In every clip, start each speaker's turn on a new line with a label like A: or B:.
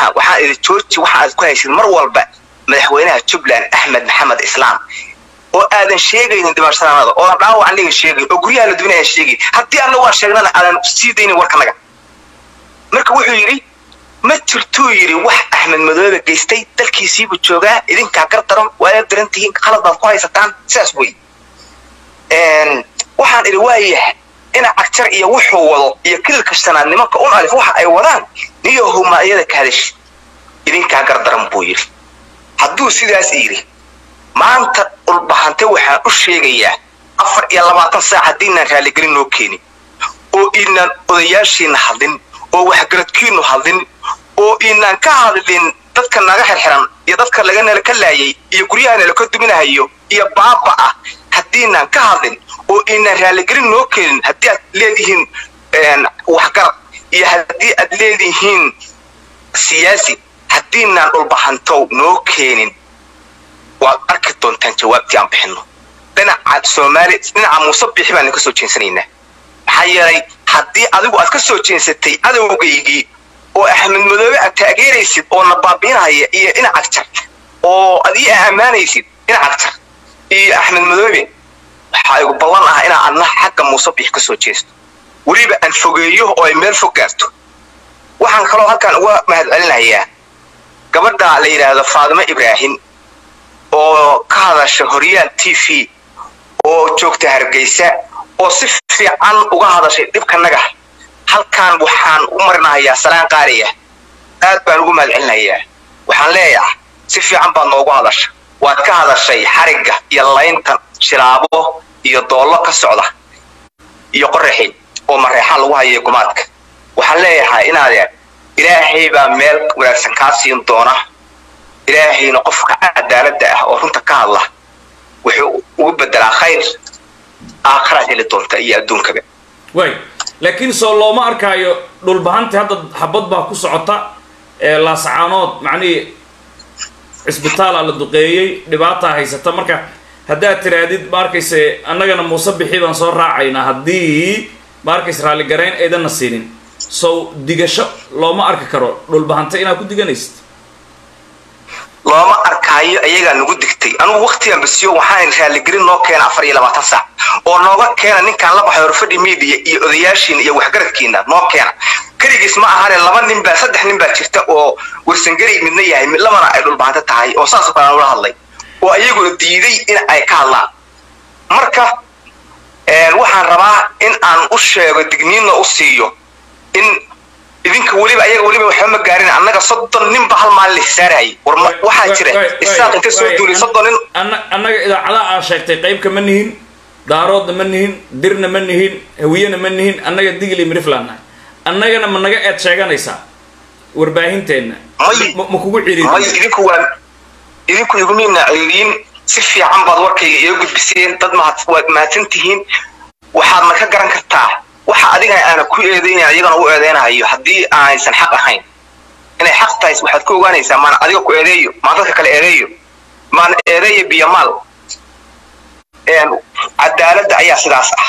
A: waxaan idhi jooji waxa aad ku haysid mar walba madaxweynaha jubbaland axmed maxamed islaam oo aadan sheegaynin dhimashadanada oodan dhaawac aniga sheegayn oo guryaha la duwanaya sheegay haddii anna waa sheegnana aadan sii daynin warkanaga marka wuxuu yidhi ma jirtuu yidhi wax axmed madoobe geystay dalkiisiibuu joogaa idinkaa gar daran waa daran tihiin qalad baad ku haysataan sidaas wey waxaan idhi waayaha ina cagjar iyo wuxuu wado iyo kililka shanaad nimanka un alif waxa ay wadaan niyo humaayada ka hadash idinkaa gar daran buu yidhi hadduu sidaas yidhi maanta dhulbahante waxaan u sheegayaa afar iyo labaatan saac haddiinaan raaligelin noo keenin oo inaan odayaashiina hadlin oo waxgaradkiinu hadlin oo inaan ka hadlin dadka naga xirxiran iyo dadka laganala ka laayay iyo guryaha nala ka duminahayo iyo baaba ah haddiinaan ka hadlin oo inaan raaligelin noo keenin haddii aad leedihiin waxgarad iyo haddii aad leedihiin siyaasi haddiinaan dhulbahantow noo keenin waad arki doontaan jawaabtii aan bixinno dhinaca soomaali dhinaca muuse bixi baan ka soo jeensanaynaa maxaa yeelay haddii adigu aad ka soo jeensatay adowgaygii oo axmed madoobe aad taageeraysid oo na baabiinahaya iyo dhinac agjar oo ad ii ammaanaysid dhinac agjar iyo axmed madoobe waxaa igu ballan ah inaa adna xagga muuse bixi ka soo jeesto weliba aan fogeeyo oo ay meel fog gaarto waxaan kaloo halkaan uga mahadcelinayaa gabadha la yidhaahdo faadimo ibraahim oo ka hadasha horyaal t v oo joogta hargeysa oo si fiican uga hadashay dhibkanaga halkaan waxaan u marinahayaa salaan qaariya aad baan ugu mahadcelinayaa waxaan leeyahay si fiican baad noogu hadasha waad ka hadashay xarigga iyo layntan shilaabo iyo doollo ka socda iyo qoraxi oo mareexaan lagu hayayo gumaadka waxaan leeyahay inaadee ilaahay baa meel wanaagsan kaa siin doona ilaahayna qofka cadaaladda ah oo runta ka hadla wuxuu ugu bedelaa khayr aakhiraad heli doonta iyo adduunkaba
B: way laakiin soo looma arkaayo dhulbahanti hadda xabad baa ku socota ee laasacaanood macnihii cisbitaala la duqeeyey dhibaataa haysata marka haddaad tiraadid ma arkayse annagana muuse bixi baan soo raacaynaa haddii ma arkayse raalligarayn aydanna siinin sow digasho looma arki karo dhulbahante inaad ku diganaysid
A: looma arkaayo ayagaa nagu digtay anugu waktigan basiyo waxaan raaligelin noo keena afar iyo labaatan saac oo nooga keena ninkaan la baxay horfadhi media iyo odayaashiina iyo waxgaradkiina noo keena keligiis ma ahane laba nin baa saddex nin baa jirta oo warsangari midna yahay mid labana ay dhulbahanto tahay oo saas baan ula hadlay oo ayaguna diiday in ay ka hadlaan marka waxaan rabaa in aan u sheego digniinna u siiyo in idinka weliba ayaga weliba waxba ma gaarin annaga soddon ninba hal maalin la hisaarayay war waxaa jira isaaq inta soo duulay soddon nin
B: annaga idaacadaha aa sheegtay qaybka ma nihin daaroodna ma nihin dirna ma nihin hawiyena ma nihin annaga digli mirifland nahay annagana ma naga eed sheeganaysaa warbaahinteenna ma kugu cirin
A: may idinku waa idinku igumiina ciriiriyin si fiican baad warkayga iga gudbiseen dad mahad waad mahadsan tihiin waxaadna ka garan kartaa waxa adiga aana ku eedaynaya ayagana u eedeynahayo haddii aanaysan xaq ahayn inay xaq tahay waxaad ku ogaanaysaa maana adiga ku eedeeyo maan dadka kale eedeeyo maana eedeeyo biyamaal cadaaladda ayaa sidaas ah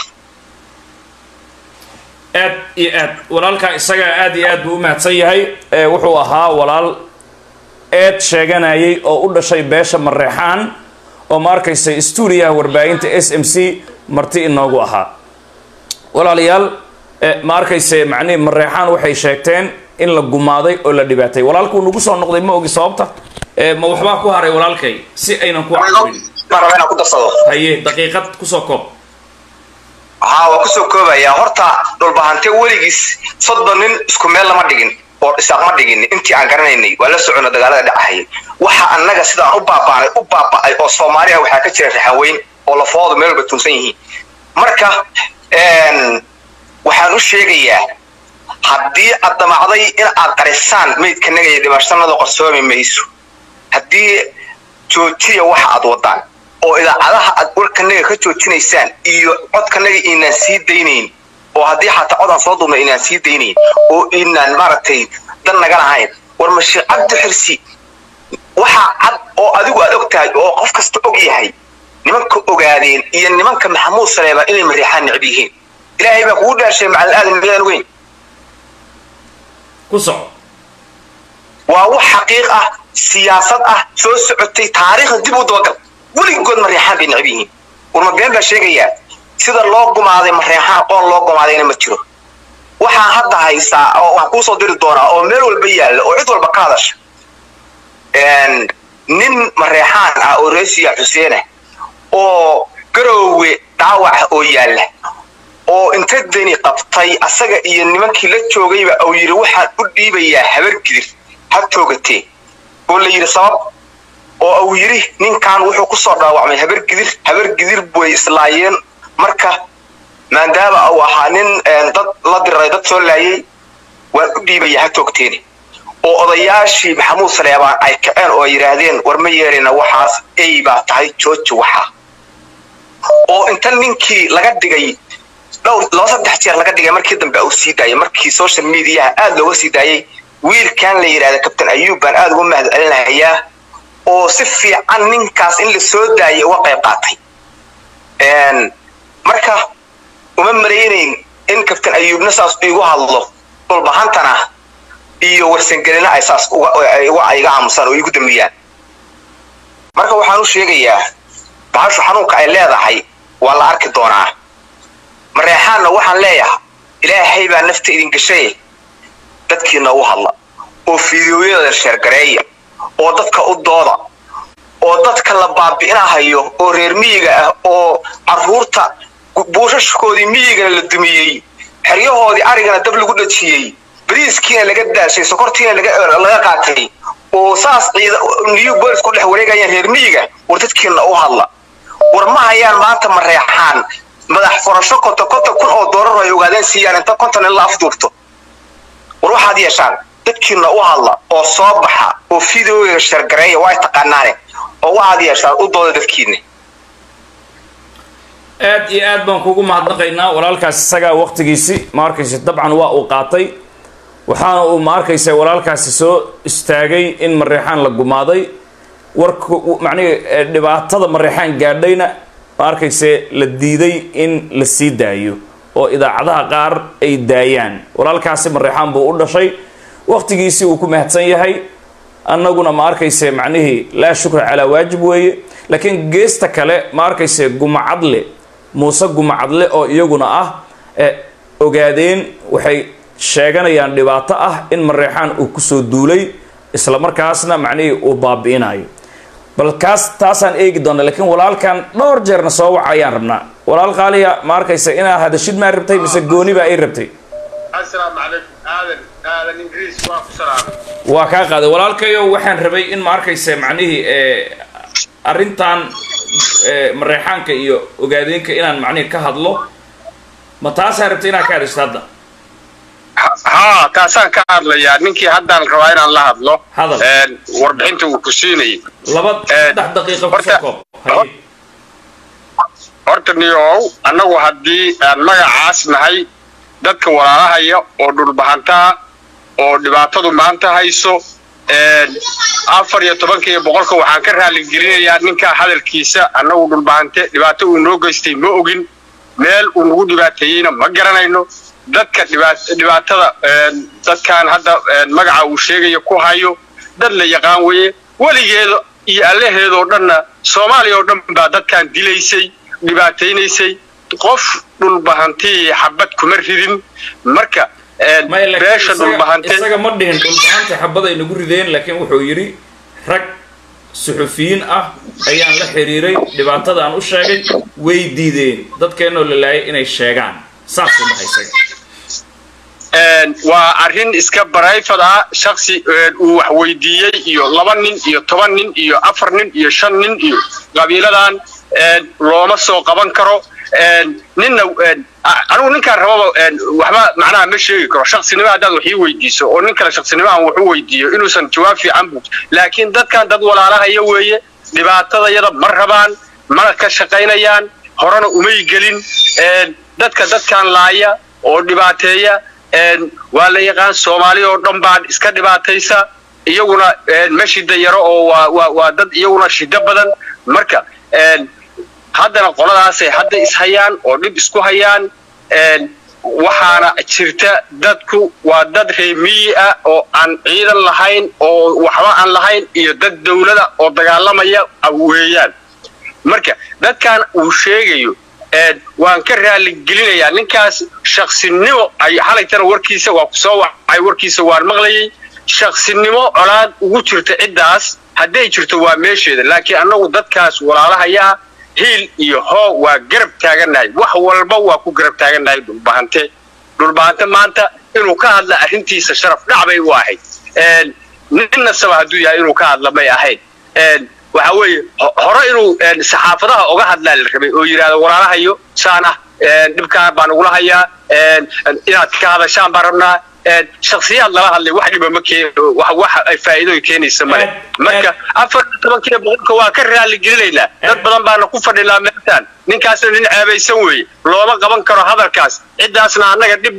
B: aad iyo aad walaalkaa isagaa aad iyo aad buu u mahadsan yahay wuxuu ahaa walaal eed sheeganayay oo u dhashay beesha mareexaan oo ma arkaysa stuudiyaha warbaahinta s m c marti inoogu ahaa walaalayaal ma arkayse macnihi mareexaan waxay sheegteen in la gumaaday oo la dhibaatay walaalkuu nagu soo noqday ma ogi sababta ma waxbaa ku haray walaalkay si aynan ku caburin
A: ma raba inaan ku darsado
B: haye daqiiqad kusoo koob
A: haa waa kusoo koobayaa horta dhulbahante weligiis soddon nin isku meel lama dhigin oo isaaq ma dhigin intii aan garanaynay waa la socona dagaalada dhacahayay waxa annaga sidaan u baabaanay u baaba'ay oo soomaaliya waxaa ka jira raxaweyn oo lafoodu meel walba tunsan yihiin marka waxaan u sheegayaa haddii aad damacday in aad qarisaan meydkanaga iyo dhimashadnada qarsoomi mayso haddii joojiya waxa aad wadaan oo idaacadaha aad warkanaga ka joojinaysaan iyo codkanaga inaan sii daynayn oo haddii xataa codaan soo duubna inaan sii daynayn oo inaan maaragtay dan naga lahayn war mashiic cabdi xirsi waxaa cad oo adigu aad og tahay oo qof kasta og yahay nimanka ogaadeen iyo nimanka maxamuud saleeba inay mariixaan necb yihiin ilaahay baa kugu dhaarshay macalin aadan miyaan weyn
B: ku soco
A: waa wax xaqiiq ah siyaasad ah soo socotay taariikhda dib u dabagal weligood mareexaan bay necab yihiin warma been baa sheegayaa sida loo gumaaday mareexaan aqoon loo gumaadayna ma jiro waxaan hadda haysaa oo waxaan kuusoo diri doonaa oo meel walba yaalla oo cid walba ka hadasha nin mareexaan ah oo reesiya xuseena oo garoowe dhaawaca oo yaalla oo inta deni qabtay asaga iyo nimankii la joogayba uu yidhi waxaan u dhiibayaa habargidir ha toogatee oo la yidhi sabab oo uu yidhi ninkan wuxuu ku soo dhaawacmay habargidir habargidir way islaayeen marka maadaama uu ahaa nin dad la diray dad soo laayay waan u dhiibayaa ha toogteeni oo odayaashii maxamuud saleebaan ay kaceen oo ay yidhaahdeen war ma yeelina waxaas ey baa tahay jooji waxaa oo inta ninkii laga dhigay dhowr laba saddex jeer laga dhigay markii dambe uu sii daayay markii social mediaha aada looga sii daayay wiilkan la yidhahda kabtain ayuub baan aada uga mahad celinahayaa oo si fiican ninkaas in la soo daayay uga qayb qaatay marka uma malaynayn in kabtain ayuubna saas igu hadlo dhulbahantana iyo warsangelina ay saas iga aamusaan oo igu damiyaan marka waxaan u sheegayaa bahashu xanuunka ay leedahay waa la arki doonaa mareexaanna waxaan leeyahay ilaahay baa nafta idin gashay dadkiina u hadla oo fideoyada sheergareeya oo dadka u dooda oo dadka la baabi'inahayo oo reer miyiga ah oo carruurta buushashkoodii miyigana la dumiyey xeryahoodii arigana dab lagu dhajiyey bariiskiina laga daashay sokortiina laga qaatay oo saas new bolis ku dhex wareegayaan reer miyiga war dadkiina u hadla war ma hayaan maanta mareexaan madax furasho konta konta kun oo doorar ay ogaadeen siiyaan inta konton in la afduubto war waxaad yeeshaan dadkiina u hadla oo soo baxa oo fideoga shargareeya waa taqaanaane oo waxaad yeeshaan u dooda dadkiina
B: aad iyo aad baan kugu mahadnaqaynaa walaalkaas isagaa waqtigiisi ma arkaysa dabcan waa uu qaatay waxaana uu ma arkaysa walaalkaasi soo istaagay in mareexaan la gumaaday warka macnihi dhibaatada mareexaan gaadhayna ma arkayse la diiday in la sii daayo oo idaacadaha qaar ay daayaan walaalkaasi mareexaan buu u dhashay waqtigiisii uu ku mahadsan yahay annaguna ma arkayse macnihii laa shukra calaa waajib weeye laakiin geesta kale ma arkayse gumacadle muuse gumacadle oo iyaguna ah ogaadeen waxay sheeganayaan dhibaato ah in mareexaan uu kusoo duulay isla markaasna macnihii uu baabi'inayo bal kaas taasaan eegi doona laakiin walaalkan dhowr jeerna soo wacayaan rabnaa walaal qaaliya ma arkaysa inaa hadashid maa rabtay mise gooni baa ay rabtay waa kaa qaaday walaalkayo waxaan rabay in ma arkaysa macnihii arrintan mareexaanka iyo ogaadeenka inaan macnihii ka hadlo ma taasaa rabtay inaad ka hadashto hadda
C: haa taasaan ka hadlayaa ninkii haddaan rabaa inaan la hadlo
B: Hadal.
C: warbixinta uu ku siinayay
B: laba saddex daqiiqa kusoo koob haye
C: horta niyow annagu haddii aan magacaas nahay dadka walaalahaya oo dhulbahantaa oo dhibaatadu maanta hayso afar iyo tobanka iyo boqolka waxaan ka raaligelinayaa ninkaa hadalkiisa annagu dhulbahante dhibaato uu noo geystay ma ogin meel uu nagu dhibaateeyeyna ma garanayno dadka dhibaat- dhibaatada dadkan hadda magaca uu sheegaya ku hayo dad la yaqaan weye weligeeda iyo allaheedoo dhanna soomaaliya oo dhan baa dadkan dilaysay dhibaataynaysay qof dhulbahantii xabad kuma ridin marka
B: maya laakiin
C: beesha
B: isaga-
C: dhulbahante
B: isaga ma dhihin dhulbahanta xabad ay nagu rideen laakiin wuxuu yidhi rag suxufiyiin ah ayaan la xiriiray dhibaatada aan u sheegay way diideen dadkeenoo la laayay inay sheegaan saasuu dhahay isaga
C: waa arrin iska barayfad ah shaksi uu wax weydiiyey iyo laba nin iyo toban nin iyo afar nin iyo shan nin iyo qabiiladan looma soo qaban karo ninna anigu ninkaan rababa waxba macnaha ma sheegi karo shaksinimo haddaad wax ii weydiiso oo nin kale shaksinimo aan wax u weydiiyo inuusan jawaab fiican bu laakiin dadkan dad walaalahaya weeye dhibaatadayada ma rabaan mana ka shaqaynayaan horena umay gelin dadka dadkan laaya oo dhibaateeya waa la yaqaan soomaali oo dhan baa iska dhibaataysa iyaguna ma shida yaro oo waa waa waa dad iyaguna shido badan marka haddana qoladaasay hadda ishayaan oo dhib isku hayaan waxaana jirta dadku waa dad reemiyi ah oo aan ciidan lahayn oo waxba aan lahayn iyo dad dawlada oo dagaalamaya weeyaan marka dadkan uu sheegayo waan ka raaligelinayaa ninkaas shaksinimo ay xalaytana warkiisa waa ku soo wacay warkiisa waan maqlayay shaksinimo colaad ugu jirta ciddaas hadday jirto waa meesheeda laakiin annagu dadkaas walaalahayaa hiil iyo hoo waa garab taagannahay wax walba waa ku garab taagannahay dhulbahante dhulbahante maanta inuu ka hadla arrintiisa sharaf dhacbay u ahayd ninna saba hadduu yahay inuu ka hadla may ahayd waxa weeye hore inuu saxaafadaha oga hadlaa la rabay oo yidhahdo walaalahayo saan ah dhibkaan baan ugula hayaa inaad ka hadashaan baan rabnaa shaksiyaad lala hadlay wax dhiba ma wax ay faa'iido keenaysa male marka afar iyo tobankiiyo boqolka waa ka raali gelinaynaa dad badan baana ku fadhinaa meeshaan ninkaasna nin ceebaysan weeye looma qaban karo hadalkaas ciddaasna annaga dhib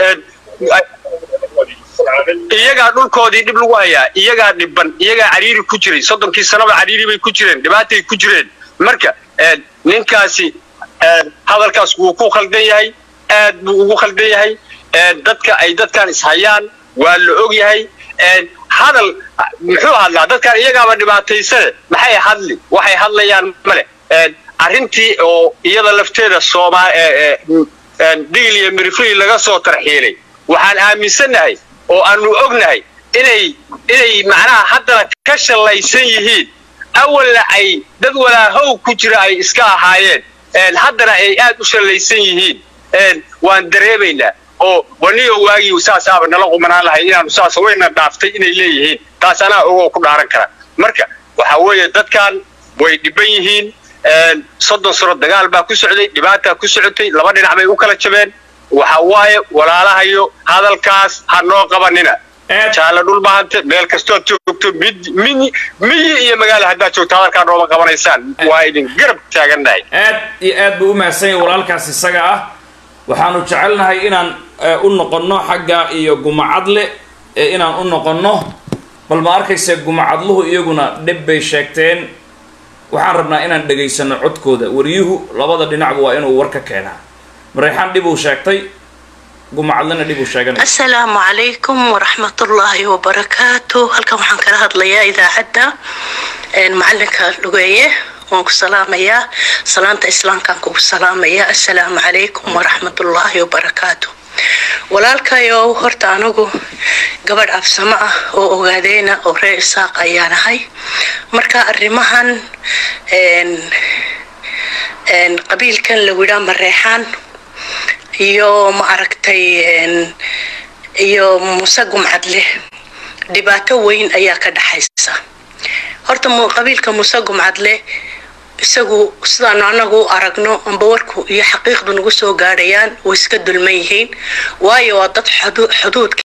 C: iyagaa dhulkoodii dhib lagu hayaa iyagaa dhiban iyagaa cariiri ku jiray soddonkii sanaba cariiri bay ku jireen dhibaatay ku jireen marka ninkaasi hadalkaas wuu ku khaldan yahay aad buu ugu khaldan yahay dadka ay dadkan ishayaan waa la og yahay hadal muxuu hadlaa dadkan iyagaaba dhibaataysane maxay hadli waxay hadlayaan male arrintii oo iyada lafteeda sooma digil iyo mirifli laga soo tarxiilay waxaan aaminsannahay oo aanu ognahay inay inay macnaha haddana ka shallaysan yihiin awalna ay dad walaahow ku jira ay iska ahaayeen haddana ay aad u shallaysan yihiin waan dareemaynaa oo waniyo waagii saasaaba nala qumanaan lahay inaanu saas wayna dhaaftay inay leeyihiin taas anaa ogoo ku dhaaran kara marka waxa weeye dadkan way dhiban yihiin soddon sano dagaal baa ku socday dhibaataa ku socotay laba dhinac bay u kala jabeen waxa waaye walaalahayo hadalkaas ha noo qabanina jaalla dhulbahante meel kastood joogto miyi iyo magaala haddaad joogto hadalkaa nooma qabanaysaan waa idin garab taagannahay
B: aad iyo aad buu u mahadsan yahay walaalkaas isaga ah waxaanu jecelnahay inaan u noqonno xagga iyo gumacadle inaan u noqonno bal ma arkayse gumacadluhu iyaguna dhib bay sheegteen waxaan rabnaa inaan dhegaysano codkooda waryuhu labada dhinacba waa inuu war ka keenaa mareexaan dhib uu sheegtay gumacadlena dhib uu sheeganaya
D: asalaamu calaykum waraxmatullaahi wabarakaatu halkan waxaan kala hadlayaa idaacadda macalinka lugeeye waan ku salaamayaa salaanta islaamkaan kugu salaamayaa assalaamu calaykum waraxmatullaahi wabarakaatu walaalkayow horta anigu gabadh absamo ah oo ogaadeyna oo reer isaaq ayaan ahay marka arrimahan qabiilkan lagu yidhaa mareexaan iyo ma aragtay iyo muuse gumcadle dhibaato weyn ayaa ka dhaxaysa horta qabiilka muuse gumcadle isagu sidaanu anagu u aragno amba warku iyo xaqiiqdu nagu soo gaadhayaan way iska dulman yihiin waayo waa dad xuduudka